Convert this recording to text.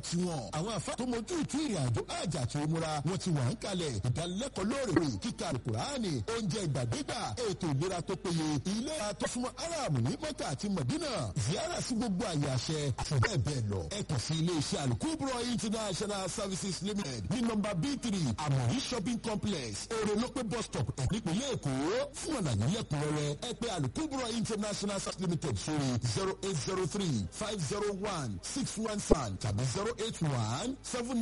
tiwọn àwọn àfa tó mojú ìtú ìrìn àjò àjà tó múra wọn ti wà ń kalẹ̀ ìdánilẹ́kọ̀ọ́ lóòrè kíkà alukurani oúnjẹ ìgbàdégbà ètò ìlera tó péye ilé àtọ́sùnmọ́ aram ní mọ́tà àti mọ̀dínà ziyara sí gbogbo àyè àṣẹ àti bẹ́ẹ̀ bẹ́ẹ̀ lọ ẹ kàn sí ilé iṣẹ́ alukubro international services limited ní nọmba b three amori shopping complex orolope bus stop nípínlẹ̀ èkó fún àlàyé lẹ́kùnrẹ́rẹ́ ẹ pé alukubro international services limited sórí zero eight zero three five zero one six one seven tàbí zero eight one seven